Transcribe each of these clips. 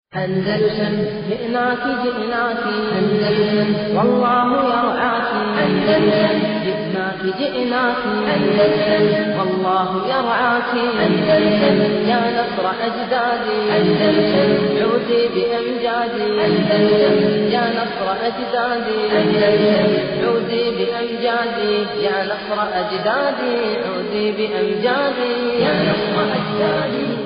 أندلسن جئناك جئناك أندلسن والله يرعاك أندلسن جئناك جئناك أندلسن والله يرعاك أندلسن يا نصر أجدادي أندلسن عودي بأمجادي أندلسن يا نصر أجدادي أندلسن عودي بأمجادي يا نصر أجدادي عودي بأمجادي يا نصر أجدادي عودي بأمجادي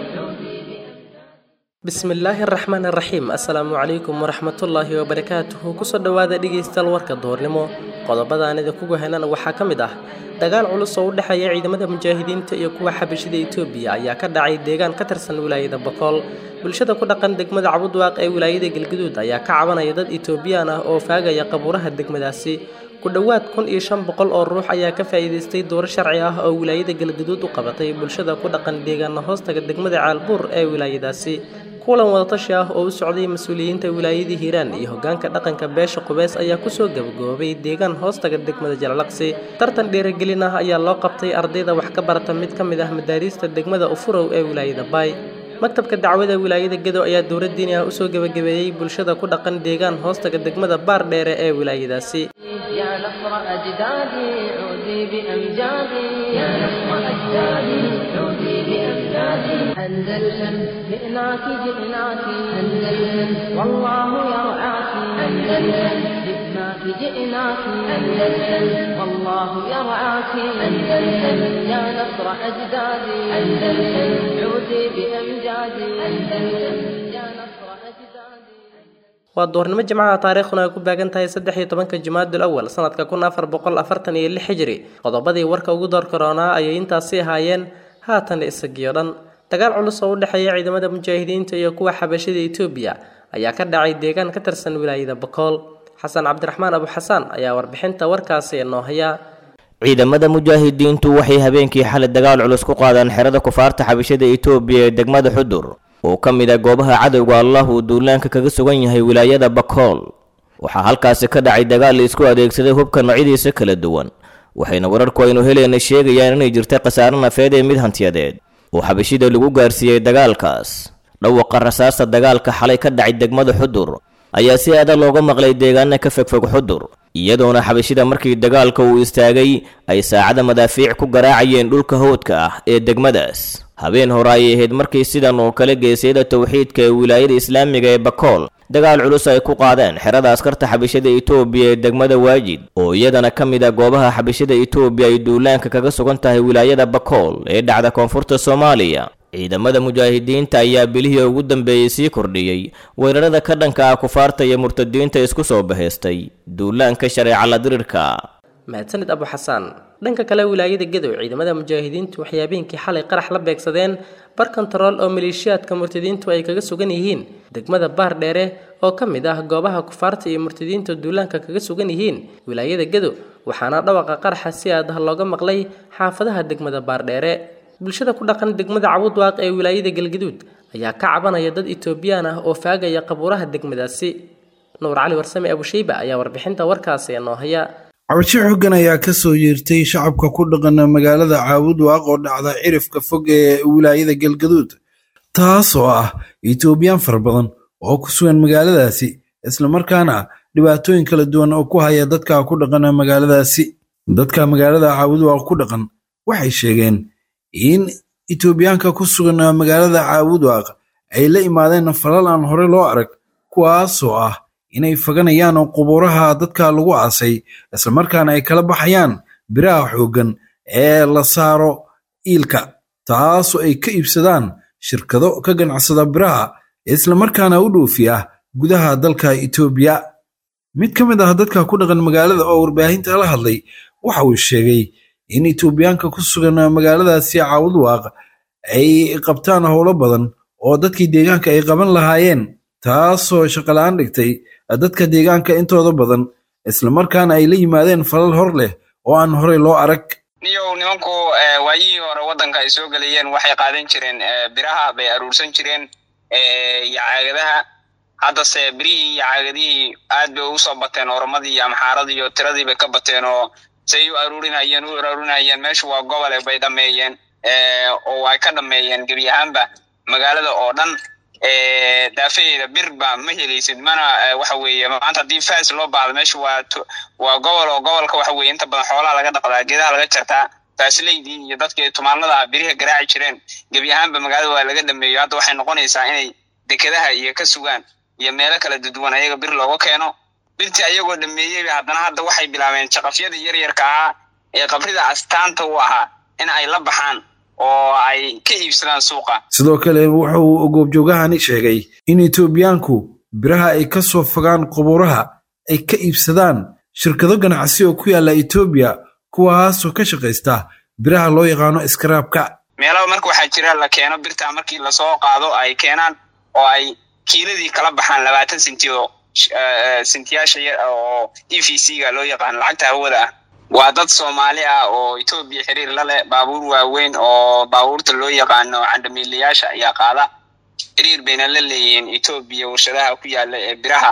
bismillaahi araxmaan araxiim assalaamu calaykum waraxmatullaahi wabarakaatuhu kusoo dhowaada dhegaystayaal warka duhurnimo qodobadaan idinkugu henan waxaa ka mid ah dagaal culus oo u dhexeeya ciidamada mujaahidiinta iyo kuwa xabashida etoobiya ayaa ka dhacay deegaan ka tirsan wilaayada bokool bulshada ku dhaqan degmada cabudwaaq ee wilaayada galguduud ayaa ka cabanaya dad etoobiyaan ah oo faagaya qabuuraha degmadaasi ku dhowaad kun iyo shan boqol oo ruux ayaa ka faa'iidaystay dooro sharci ah oo wilaayada galguduud u qabatay bulshada ku dhaqan deegaana hoostaga degmada caalbuur ee wilaayadaasi kulan wadatashi ah oo u socday mas-uuliyiinta wilaayadii hiiraan iyo hogaanka dhaqanka beesha qubeys ayaa kusoo gabagaboobay deegaan hoostaga degmada jalalaqsi tartan dhiirigelin ah ayaa loo qabtay ardayda wax ka barata mid ka mid ah madaariista degmada ufurow ee wilaayada baay maktabka dacwada wilaayada gedo ayaa dowlad diini ah usoo gebagabeeyey bulshada ku dhaqan deegaan hoostaga degmada baar dheere ee wilaayadaasi يا نصر أجدادي عودي بأمجادي يا نصر أجدادي عودي بأمجادي أندلسن جئناك جئناك أندلسن والله يرعاك أندلسن جئناك جئناك أندلسن والله يرعاك أندلسن يا نصر أجدادي أندلسن عودي بأمجادي أندلسن يا نصر أجدادي waa doornimo jimcaha taariikhduna ay ku baagan tahay saddex iyo tobanka jimaadul awal sanadka kun afar boqol afartan iyo lix xijiri qodobadii warka ugu door karoonaa ayay intaasi ahaayeen haatan isagiyo dhan dagaal culus oo u dhexeeya ciidamada mujaahidiinta iyo kuwa xabashida etoobiya ayaa ka dhacay deegaan ka tirsan wilaayada bakool xasan cabdiraxmaan abu xasaan ayaa warbixinta warkaasi inoo haya ciidamada mujaahidiintu waxay habeenkii xalay dagaal culus ku qaadeen xerada kufaarta xabashada etoobiya ee degmada xudur oo ka mid ah goobaha cadowga allah uu duulaanka kaga sugan yahay wilaayada bakool waxaa halkaasi ka dhacay dagaal la isku adeegsaday hubka noocyadiisa kala duwan waxayna wararku aynu helayna sheegayaan inay jirta khasaare nafeed ee mid hantiyadeed oo xabashida lagu gaarsiiyey dagaalkaas dhawaqa rasaasta dagaalka xalay ka dhacay degmada xudur ayaa si aada looga maqlay deegaana ka fogfog xudur iyadoona xabashida markii dagaalka uu istaagay ay saacada madaafiic ku garaacayeen dhulka howdka ah ee degmadaas habeen hore ayay ahayd markii sidan oo kale geesyada towxiidka ee wilaayada islaamiga ee bakool dagaal culus ay ku qaadeen xerada askarta xabashada etoobiya ee degmada waajid oo iyadana ka mid ah goobaha xabashada etoobiya ay duulaanka kaga sugan tahay wilaayada bakool ee dhacda koonfurta soomaaliya ciidamada mujaahidiinta ayaa bilihii ugu dambeeyey sii kordhiyey weerarada ka dhanka ah kufaarta iyo murtadiinta isku soo bahaystay duulaanka shareeca la dirirka mahadsanid abu xasaan dhanka kale wilaayada gedow ciidamada mujaahidiintu waxay habeenkii xalay qarax la beegsadeen bar kontarool oo maleeshiyaadka murtadiintu ay kaga sugan yihiin degmada baar dheere oo ka mid ah goobaha kufaarta iyo murtadiinta duulaanka kaga sugan yihiin wilaayada gedow waxaana dhawaqa qaraxa si aad ah looga maqlay xaafadaha degmada baar dheere bulshada ku dhaqan degmada cabudwaaq ee wilaayada galgaduud ayaa ka cabanaya dad etoobiyaan ah oo faagaya qabuuraha degmadaasi nuur cali warsame abusheyba ayaa warbixinta warkaasi inoo haya cabasho xoogan ayaa ka soo yeertay shacabka ku dhaqana magaalada caabudwaaq oo dhacda cirifka fog ee wilaayada galgaduud taas oo ah etoobiyaan fara badan oo ku sugan magaaladaasi islamarkaana dhibaatooyin kala duwan oo ku haya dadka ku dhaqana magaaladaasi dadka magaalada caabudwaaq ku dhaqan waxay sheegeen in etoobiyaanka ku sugan magaalada caabudwaaq ay la imaadeen falal aan hore loo arag kuwaasoo ah inay faganayaan qubuuraha dadka lagu aasay islamarkaana ay kala baxayaan biraha xooggan ee la saaro iilka taasoo ay ka iibsadaan shirkado ka ganacsada biraha islamarkaana u dhoofiya gudaha dalka etoobiya mid ka mid ah dadka ku dhaqan magaalada oo warbaahinta la hadlay waxa uu sheegay in etoobiyaanka ku sugan magaaladaasi caawudwaaq ay qabtaan howlo badan oo dadkii deegaanka ay qaban lahaayeen taasoo shaqola-aan dhigtay dadka deegaanka intooda badan islamarkaana ay la yimaadeen falal hor leh oo aan horey loo arag niyow nimanku waayihii hore waddanka ay soo gelayeen waxay qaadan jireen biraha bay aruursan jireen iyo caagadaha haddase birihii iyo caagadihii aad bay ugu soo bateen oromadii iyo amxaaradii iyo tiradii bay ka bateen oo say u aruurinayeen u aruurinayeen meeshu waa gobole bay dhameeyeen oo ay ka dhameeyeen gebi ahaanba magaalada oo dhan daafaheeda birba ma helaysid mana waxa weeye maanta haddii fas loo baahdo meesha waa waa gobol oo gobolka waxa weye inta badan xoolaha laga dhaqdaa geedaha laga jartaa faasileydii iyo dadkii tumaanada biriha garaaci jireen gebi ahaanba magaalada waa laga dhameeyo hadda waxay noqonaysaa inay dekedaha iyo ka sugaan iyo meelo kala duduwan ayaga bir looga keeno birtii ayagoo dhameeyeyba haddana hadda waxay bilaabeen jaqafyadii yaryarka ahaa ee qabrida astaanta u ahaa in ay la baxaan oo ay ka iibsadaan suuqa sidoo kale wuxa uu goobjoogahani sheegay in etoobiyaanku biraha ay ka soo fogaan qubuuraha ay ka iibsadaan shirkado ganacsi oo ku yaalla etoobiya kuwaasoo ka shaqaysta biraha loo yaqaano iskaraabka meelaba marka waxaa jira la keeno birta markii lasoo qaado ay keenaan oo ay kiiladii kala baxaan labaatan senti oo sentiyaasha oo e v c ga loo yaqaano lacagta hawada ah waa dad soomaali ah oo etoobiya xiriir la leh baabuur waaweyn oo baabuurta loo yaqaano candamiilayaasha ayaa qaada xiriir bayna la leeyihiin etoobiya warshadaha ku yaala ee biraha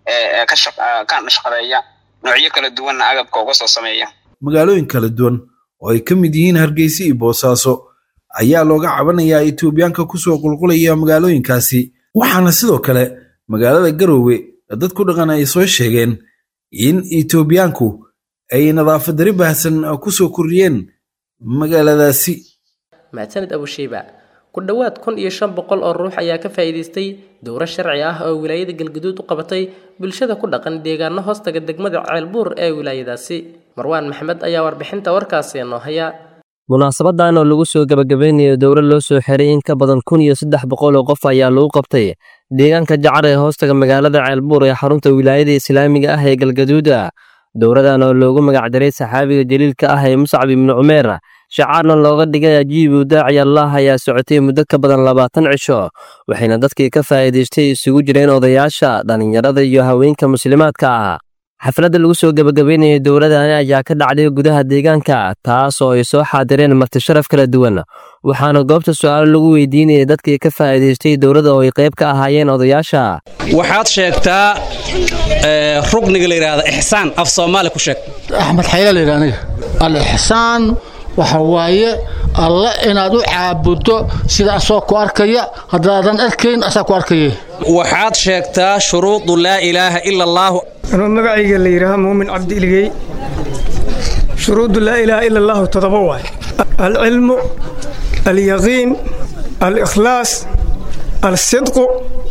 ka shaqadeeya noocyo kala duwanna agabka uga soo sameeya magaalooyin kala duwan oo ay ka mid yihiin hargeysa iyo boosaaso ayaa looga cabanayaa etoobiyaanka kusoo qulqulaya magaalooyinkaasi waxaana sidoo kale magaalada garoowe dad ku dhaqan ay soo sheegeen in etoobiyaanku ay nadaafad dari baahsan kusoo kordhiyeen magaaladaasi mahadsanid abushiiba ku dhowaad kun iyo shan boqol oo ruux ayaa ka faa'iidaystay dowro sharci ah oo wilaayada galgaduud u qabatay bulshada ku dhaqan deegaano hoostaga degmada ceelbuur ee wilaayadaasi marwaan maxmed ayaa warbixinta warkaasi noo haya munaasabadan oo lagu soo gebagabeynayo dowro loo soo xiray in ka badan kun iyo saddex boqol oo qof ayaa lagu qabtay deegaanka jacar ee hoostaga magaalada ceelbuur ee xarunta wilaayada islaamiga ah ee galgaduuda dowradan oo loogu magacdaray saxaabiga jaliilka ah ee muscab ibnu cumeer shacaarna looga dhigay ajiibu daaci allah ayaa socotay muddo ka badan labaatan cisho waxayna dadkii ka faa'iidaystay isugu jireen odayaasha dhallinyarada iyo haweenka muslimaadka ah xafladda lagu soo gebagabeynayay dowladani ayaa ka dhacday gudaha deegaanka taas oo ay soo xaadireen martisharaf kala duwan waxaana goobta su'aalo lagu weydiinayay dadkii ka faa'iidaystay dowladda oo ay qayb ka ahaayeen odayaasha waxaad sheegtaa rugniga la yidhaahda ixsaan af soomaali ku sheeg axmed xayla layidha aniga alixsaan waxa waaye alle inaad u caabuddo sida asoo ku arkaya haddaadan arkayn asaa ku arkaya waxaad sheegtaa shuruudu laa ilaaha ila allaahu anuu magacayga la yidhaaha muumin cabdi iligey shuruudu laa ilaaha ila allaahu todoba waay alcilmu alyaqiin alikhlaas alsidqu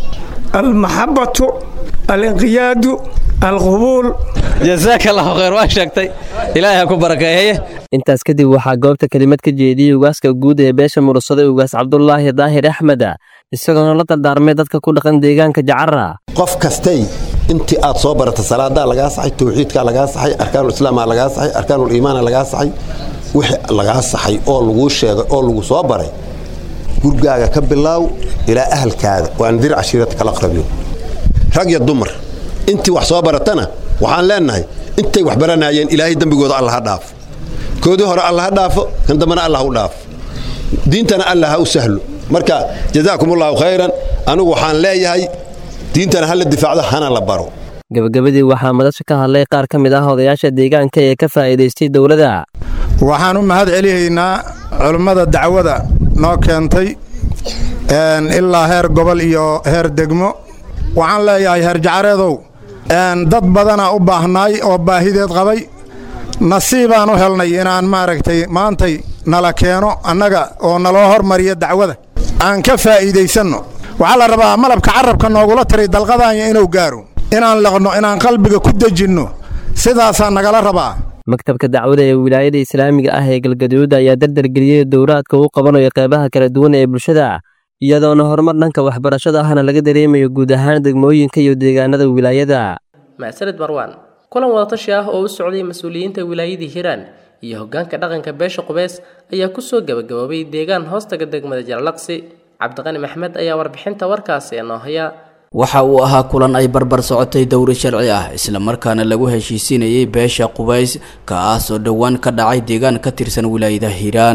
almaxabbatu alinqiyaadu alqubuul jasaaka allahu khayr waa sheegtay ilaahay ha ku barakeeye intaas kadib waxaa goobta kelimad ka jeediyey ugaaska guud ee beesha mursaday ugaas cabdulaahi daahir axmed isagoona la dardaarmay dadka ku dhaqan deegaanka jacara qof kastay intii aad soo barata salaadaa lagaa saxay tawxiidkaa lagaa saxay arkaanulislaamaa lagaa saxay arkaanuliimaana lagaa saxay wixii lagaa saxay oo laguu sheegay oo lagu soo baray gurgaaga ka bilaaw ilaa ahalkaada waan dir cashiirata kala aqrabiyo rag iyo dumar intii wax soo baratana waxaan leennahay intay wax baranayeen ilaahay dembigooda alla ha dhaafo koodii hore alla ha dhaafo kan dambana alla ha u dhaafo diintana alla ha u sahlo marka jazaakumullahu khayran anigu waxaan leeyahay diintana ha la difaacdo hana la baro gabagabadii waxaa madasha ka hadlay qaar ka mid ah odayaasha deegaanka ee ka faa'iidaystay dowladda waxaan u mahad celihaynaa culummada dacwada noo keentay ilaa heer gobol iyo heer degmo waxaan leeyahay heer jacareedow dad badana u baahnaay oo baahideed qabay nasiibaan u helnay inaan maaragtay maantay nala keeno annaga oo naloo hormariya dacwada aan ka faa'iidaysanno waxaa la rabaa malabka carabka noogula tiray dalqadaanya inuu gaaro inaan laqno inaan qalbiga ku dejinno sidaasaa nagala rabaa maktabka dacwada ee wilaayada islaamiga ah ee galgaduud ayaa dardargeliyey dowraadka uu qabanayo qeybaha kala duwan ee bulshada iyadoona horumar dhanka waxbarashada ahna laga dareemayo guud ahaan degmooyinka iyo deegaanada wilaayada macsanid marwaan kulan wadatashi ah oo u socday mas-uuliyiinta wilaayadii hiiraan iyo hoggaanka dhaqanka beesha qubeys ayaa kusoo gabagaboobay deegaan hoostaga degmada jalalaqsi cabdiqani maxmed ayaa warbixinta warkaasi inoo haya waxa uu ahaa kulan ay barbar socotay dowri sharci ah islamarkaana lagu heshiisiinayay beesha qubays kaas oo dhowaan ka dhacay deegaan ka tirsan wilaayada hiiraan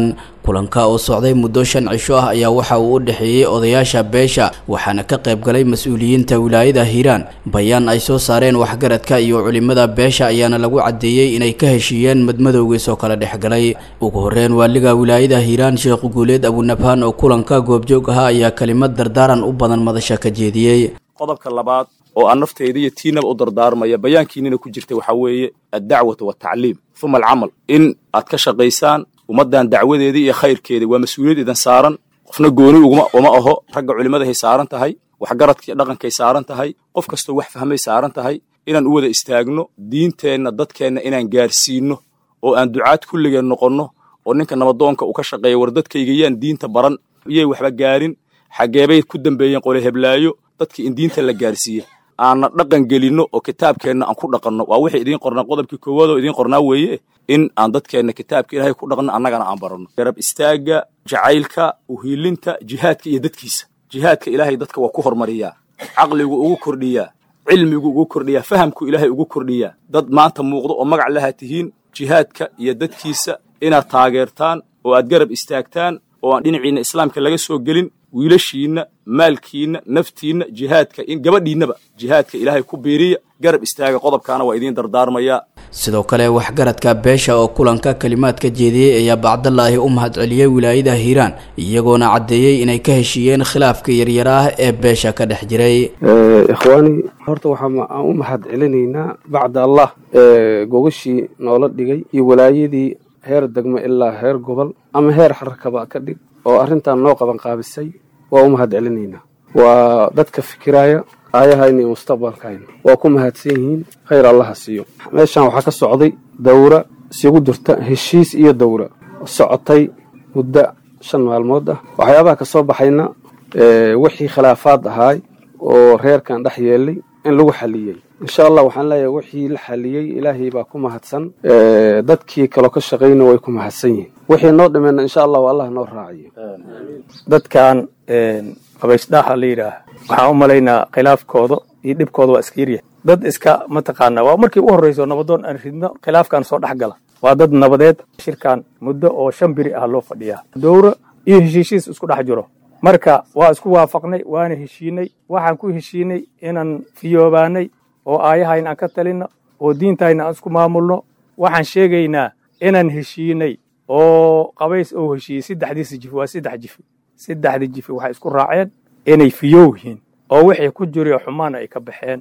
kulanka oo socday muddo shan cisho ah ayaa waxa uu u dhexeeyey odayaasha beesha waxaana ka qayb galay mas-uuliyiinta wilaayada hiiraan bayaan ay soo saareen waxgaradka iyo culimada beesha ayaana lagu caddeeyey inay ka heshiiyeen madmadowgiis oo kala dhexgalay ugu horreyn waaliga wilaayada hiiraan sheekh guuleed abunabhaan oo kulanka goobjoog ahaa ayaa kelimad dardaaran u badan madasha ka jeediyey qodobka labaad oo aan nafteyda iyo tiinaba u dardaarmaya bayaankiinina ku jirta waxaa weeye addacwatu waltacliim uma alcamal in aad ka shaqaysaan ummaddan dacwadeedii iyo khayrkeedii waa mas-uuliyad idan saaran qofna gooni uguma uma aho ragga culimmadahay saaran tahay waxgaradka iyo dhaqankay saaran tahay qof kastoo wax fahmay saaran tahay inaan u wada istaagno diinteenna dadkeenna inaan gaarsiinno oo aan ducaad kulligeen noqonno oo ninka nabadoonka uu ka shaqeeya war dadkayga yaan diinta baran iyay waxba gaarin xageebay ku dambeeyeen qole heblaayo dadkii in diinta la gaarsiiya aanna dhaqan gelinno oo kitaabkeenna aan ku dhaqanno waa wixii idiin qornaa qodobkii koowaad oo idiin qornaa weeye in aan dadkeenna kitaabka ilaahay ku dhaqno annagana aan baranno garab istaagga jacaylka uhiilinta jihaadka iyo dadkiisa jihaadka ilaahay dadka waa ku hormariyaa caqligu ugu kordhiyaa cilmigu ugu kordhiyaa fahamku ilaahay ugu kordhiyaa dad maanta muuqdo oo magac laha tihiin jihaadka iyo dadkiisa inaad taageertaan oo aad garab istaagtaan oo aan dhinaciinna islaamka laga soo gelin wiilashiinna maalkiinna naftiinna jihaadka in gabadhiinnaba jihaadka ilaahay ku biiriya garab istaaga qodobkaana waa idiin dardaarmayaa sidoo kale waxgaradka beesha oo kulanka kalimaad ka jeediyey ayaa bacdalaahi u mahadceliyey wilaayada hiiraan iyagoona caddeeyey inay ka heshiiyeen khilaafka yaryar ah ee beesha ka dhex jiray ikhwaani horta waxaan u mahad celinaynaa bacda allah gogashii noola dhigay iyo walaayadii heer degmo ilaa heer gobol ama heer xarakaba ka dhig oo arrintan noo qaban qaabisay waa u mahad celinaynaa waa dadka fikiraya aayahayna iyo mustaqbalkayna waa ku mahadsan yihiin khayr allaha siiyo meeshan waxaa ka socday dawra isugu jirta heshiis iyo dawra socotay muddo shan maalmood ah waxyaabaha ka soo baxayna wixii khilaafaad ahaay oo reerkan dhex yeelay in lagu xaliyey insha allah waxaan leeyahay wixii la xaliyey ilaahay baa ku mahadsan dadkii kaloo ka shaqayna way ku mahadsan yihiin wixii noo dhimeyna insha allahu allah noo raaciyo dadkan qabaysdhaaha la yidhaah waxaan u malaynaa khilaafkooda iyo dhibkooda waa iska yaryahay dad iska mataqaanaa waa markii u horreyso nabadoon aan ridno khilaafkan soo dhex gala waa dad nabadeed shirkan muddo oo shan biri ah loo fadhiyaa dowra iyo heshiishiis isku dhex jiro marka waa isku waafaqnay waana heshiinay waxaan ku heshiinay inaan fiyoobaanay oo aayahayna aan ka talinno oo diintayna aan isku maamulno waxaan sheegaynaa inaan heshiinay oo qabays oo heshiiyey saddexdiisa jifi waa saddex jifi saddexdii jifi waxay isku raaceen inay fiyow yihiin oo wixii ku jiriyo xumaana ay ka baxeen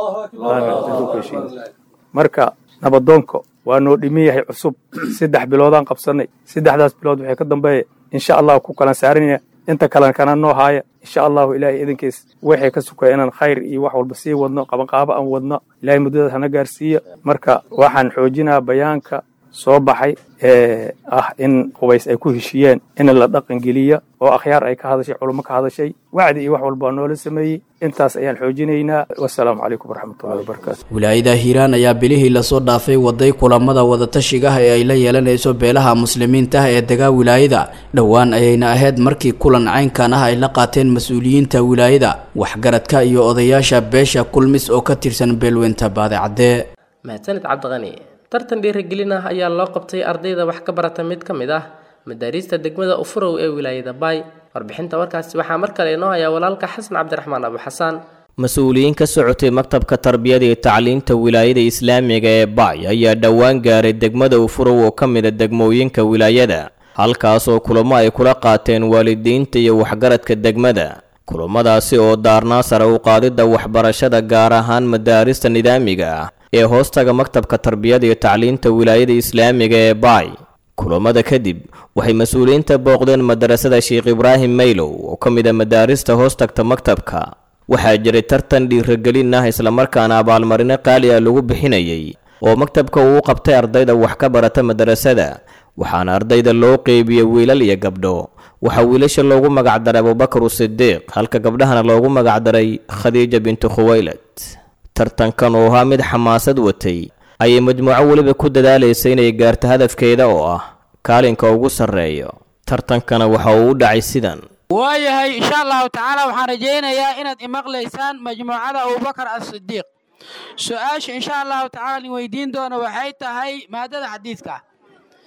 marka nabadoonka waa noo dhimin yahay cusub saddex biloodaan qabsanay saddexdaas bilood waxay ka dambeeya insha allahu ku kalan saaranaya inta kalena kana noo haaya insha allahu ilaahay idinkiis waxay ka sukaya inaan khayr iyo wax walba sii wadno qabanqaabo aan wadno ilahay muddadaas hana gaarsiiya marka waxaan xoojinaa bayaanka soo baxay ee ah in qubays ay ku heshiiyeen in la dhaqangeliya oo akhyaar ay ka hadashay culummo ka hadashay wacdi iyo wax walba noola sameeyey intaas ayaan xoojinaynaa wasalaamu calaykum waraxmatullahi wabarakaatu wilaayada hiiraan ayaa bilihii lasoo dhaafay waday kulamada wadatashiga ah ee ay la yeelanayso beelaha muslimiinta ah ee degaa wilaayada dhowaan ayayna ahayd markii kulan caynkan ah ay la qaateen mas-uuliyiinta wilaayada waxgaradka iyo odayaasha beesha kulmis oo ka tirsan beelweynta baadicadde mahadsanid cabdiqani tartan dhiirigelin ah ayaa loo qabtay ardayda wax ka barata mid ka mid ah madaariista degmada ufurow ee wilaayada baay warbixinta warkaasi waxaa mar kale inoo hayaa walaalka xasan cabdiraxmaan abu xasaan mas-uuliyiin ka socotay maktabka tarbiyada iyo tacliinta wilaayada islaamiga ee baay ayaa dhowaan gaaray degmada ufurow oo ka mida degmooyinka wilaayada halkaasoo kulamo ay kula qaateen waalidiinta iyo waxgaradka degmada kulamadaasi oo daarnaa sare u qaadidda waxbarashada gaar ahaan madaarista nidaamiga ah ee hoostaga maktabka tarbiyada iyo tacliinta wilaayada islaamiga ee baay kulamada kadib waxay mas-uuliyiinta booqdeen madarasada sheekh ibraahim maylow oo ka mid a madaarista hoostagta maktabka waxaa jiray tartan dhiiragelin ah islamarkaana abaalmarino qaali ah lagu bixinayay oo maktabka uu qabtay ardayda wax ka barata madarasada waxaana ardayda loo qeybiyey wiilal iyo gabdho waxaa wiilasha loogu magacdaray abubakar sidiiq halka gabdhahana loogu magacdaray khadiija bintu khuwaylad tartankan oo ahaa mid xamaasad watay ayay majmuuco weliba ku dadaalaysa inay gaarto hadafkeeda oo ah kaalinka ugu sarreeyo tartankana waxa uu u dhacay sidan waayahay insha allahu tacaala waxaan rajaynayaa inaad imaqlaysaan majmuucada abubakar asidiiq su-aasha insha allahu tacaala in weydiin doono waxay tahay maadada xadiidka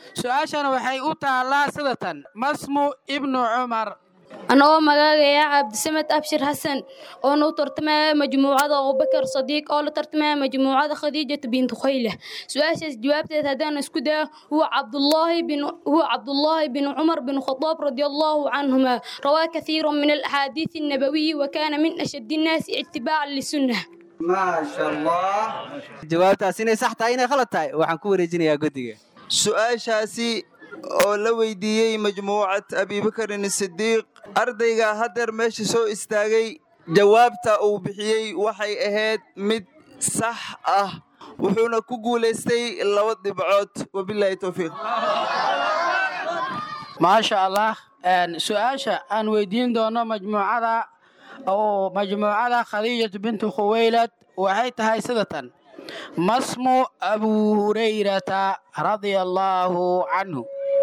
su-aashana waxay u taallaa sidatan masmu ibnu cumar anagoo magaagaya cabdisamed abshir xasan oona u tartamaya majmuucada abubakar sadiiq oo la tartamaya majmuucada khadiijata bintu khayle su-aashaas jawaabteed haddaan isku daya huwa cabdullaahi bin huwa cabdullaahi bin cumar bin khadaab radia allahu canhuma rawaa kathiira min alaxaadiis annabawiyi wa kaana min ashaddi innaasi itibaacan lisunna maasha allah jawaabtaas inay sax tahay inay khalad tahay waxaan ku wareejinayaa guddiga su-aashaasi oo la weydiiyey majmuucad abibakarin sidiiq ardayga haddeer meesha soo istaagay jawaabta uu bixiyey waxay ahayd mid sax ah wuxuuna ku guulaystay laba dhibcood wabilaahi towfiiq maasha allah su-aasha aan weydiin doono majmuucada oo majmuucada khadiijatu bintu khuwaylad waxay tahay sidatan masmu abu hurayrata radia allaahu canhu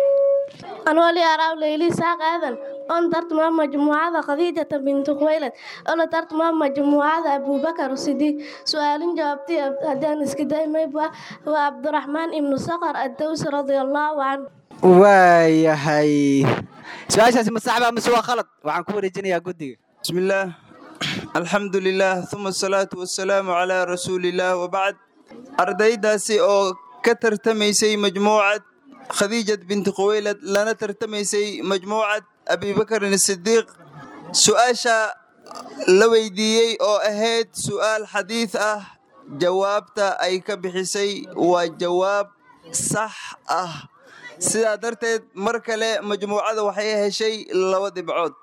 anwali araab leyli saaq aadan on tartama majmuucada khadiijata bintu khuwaylad ola tartama majmuucada abubakar sidiiq su-aalin jawaabtay haddaan iska daymayba waa cabdiraxmaan ibnu saqar addawsi radia allaahu canhu waayahay su-aashaasi ma saxba mise waa khalad waxaan ku wareejinayaa guddiga bismillaah alxamdu lilah uma asalaatu wasalaamu calaa rasuulillaah wabacd ardaydaasi oo ka tartamaysay majmuucad khadiijat binti khuwaylad lana tartamaysay majmuucad abibakarin sidiiq su-aasha la weydiiyey oo ahayd su'aal xadiid ah jawaabta ay ka bixisay waa jawaab sax ah sidaa darteed mar kale majmuucada waxay heshay laba dhibcood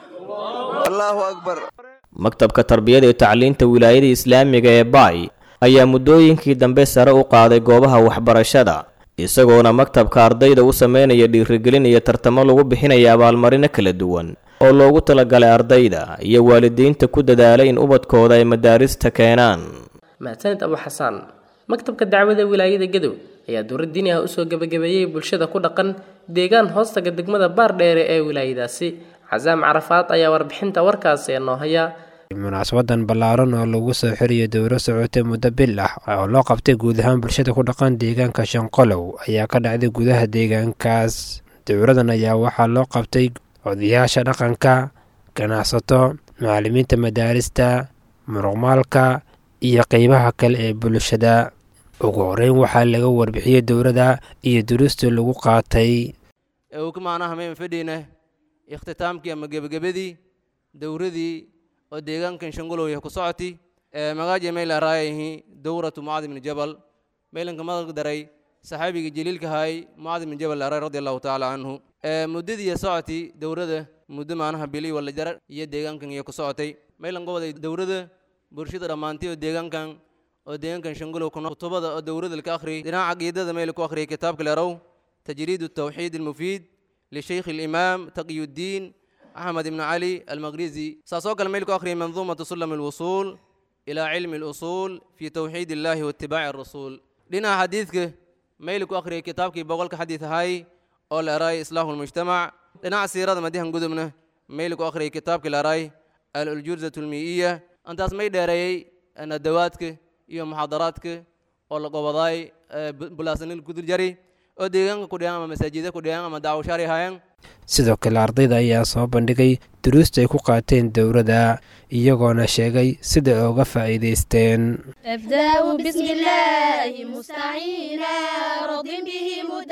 allaahu akbar maktabka tarbiyada iyo tacliinta wilaayada islaamiga ee baay ayaa muddooyinkii dambe sare u qaaday goobaha waxbarashada isagoona maktabka ardayda u sameynaya dhiirigelin iyo tartamo lagu bixinaya abaalmarino kala duwan oo loogu talagalay ardayda iyo waalidiinta ku dadaalay in ubadkooda ay madaarista keenaan mahadsanid abu xasaan maktabka dacwada wilaayada gadow ayaa dowlad diini ah usoo gebagabeeyey bulshada ku dhaqan deegaan hoostaga degmada baardheere ee wilaayadaasi casaam carafaad ayaa warbixinta warkaasi ee noo haya munaasabadan ballaaran oo lagu soo xiriyo dowro socotay muddo bil ah oo loo qabtay guud ahaan bulshada ku dhaqan deegaanka shanqolow ayaa ka dhacday gudaha deegaankaas dowradan ayaa waxaa loo qabtay odayaasha dhaqanka ganacsato macallimiinta madaarista muruqmaalka iyo qeybaha kale ee bulshada ugu horeyn waxaa laga warbixiyey dowrada iyo durusta lagu qaatay uu ka maanaha mayn fadhiina ikhtitaamkii ama gebagabadii dowradii oo deegaankan shangolow ku socoti magaaji mayla raayahi dowratu mucaad ibni jabal maylanka madag daray saxaabiga jaliilka hay mucaad ibni jabal aray radi allahu tacaala canhu muddadii socoti dowrada muddo maanaha bili wala jar iyo deegaankan iyo ku socotay maylan goboday dowrada bulshada dhammaantay oo deegaankan oo deegaankan shangolow kuna kutubada oo dowrada laka akhriyay dhinaca caqiidada mayla ku akhriyay kitaabka leerow tajriid التوحيد المفيد لشيخ الإمام تقي الدين أحمد بن علي المغريزي ساسوك الملك أخري منظومة سلم الوصول إلى علم الأصول في توحيد الله واتباع الرسول لنا حديثك ميلك أخري كتابك بقولك حديث هاي أول أراي إصلاح المجتمع لنا سيرة مديها قدمنا ميلك أخري كتابك الأراي الجرزة المئية أنت اسمي داري أن دواتك iyo muxaadaraadka oo la gobodaay bulaasanil kudur jari oo deegaanka ku dhigaan ama masaajida ku dhigaan ama daawashaari haayaan sidoo kale ardayda ayaa soo bandhigay duruusta ay ku qaateen dowladda iyagoona sheegay sida ay uga faa'iidaysteen أبدأ بسم الله مستعينا راض به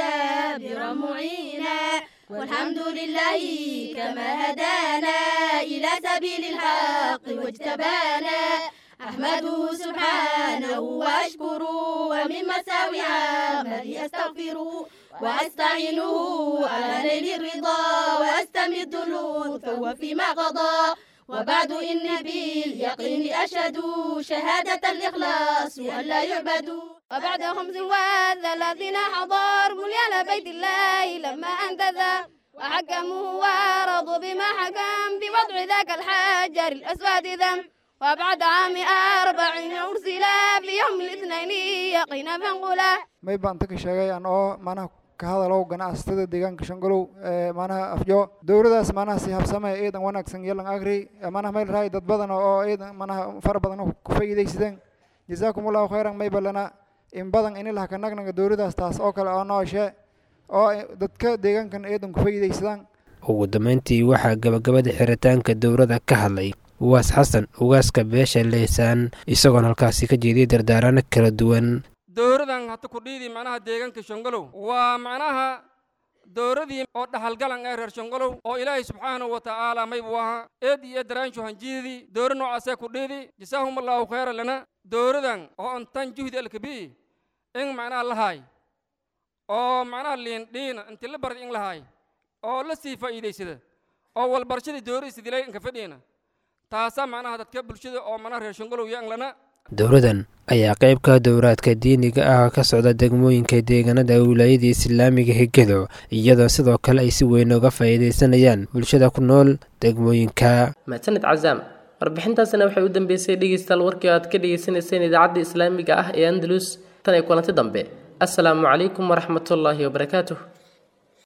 مدبرا معينا والحمد لله كما هدانا إلى سبيل الحق واجتبانا أحمده سبحانه وأشكره ومن مساوي عملي أستغفره وأستعينه على نيل الرضا وأستمد اللطف فيما قضى وبعد إني باليقين أشهد شهادة الإخلاص أن لا يعبدوا وبعد خمس والذين حضر بنيان بيت الله لما أنتذى وحكموا ورضوا بما حكم بوضع ذاك الحجر الأسود ذنب وبعد عام أربعين أرسل في يوم الاثنين يقينا فانقلا may baan taka sheegay aan oo manaha ka hadalow ganacsatada deegaanka shangolow ee manaha afjo dowladaas manaha si habsame ciidan wanaagsan yeelan agri manaha mayl raay dad badan oo ciidan manaha fara badan oo ku faa'iidaysadeen jazaakum allahu khayran may balana in badan in ilaha ka nagnaga dowladaas taas oo kale oo nooshe oo dadka deegaankan eedan ku faa'iidaysadaan ugu dambeyntii waxaa gabagabada xiritaanka dowladda ka hadlay uwaas xasan ugaaska beesha leysaan isagoon halkaasi ka jeediyay dardaarano kala duwan dowradan hata kudhiidi macnaha deegaanka shongolow waa macnaha dowradii oo dhaxalgalan ee reer shongolow oo ilaahay subxaanahu wa tacaala maybu ahaa eed iyo daraanshu hanjiidii dowra noocaasee kudhiidi jasaahum allaahu khayra lana dowradan oo antan juhdi alkabii in macnaha lahaay oo macnaha liin dhiina inti la bardi in lahaay oo la sii faa'iidaysada oo walbarashadii dowradii sidilay inka fadhiina taasaa macnaha dadka bulshada oo macnaha reer shongolow iyo anglana dowladan ayaa qayb ka dowraadka diiniga ah ka socda degmooyinka deegaanada wilaayada islaamiga hegado iyadoo sidoo kale ay si weyn uga faa'iidaysanayaan bulshada ku nool degmooyinka mahadsanid cazaam warbixintaasina waxay u dambeysay dhegeystayaal warkii aad ka dhegeysaneyseen idaacadda islaamiga ah ee andalus tan iyo kulanti dambe asalaamu calaykum waraxmatullaahi wabarakaatuh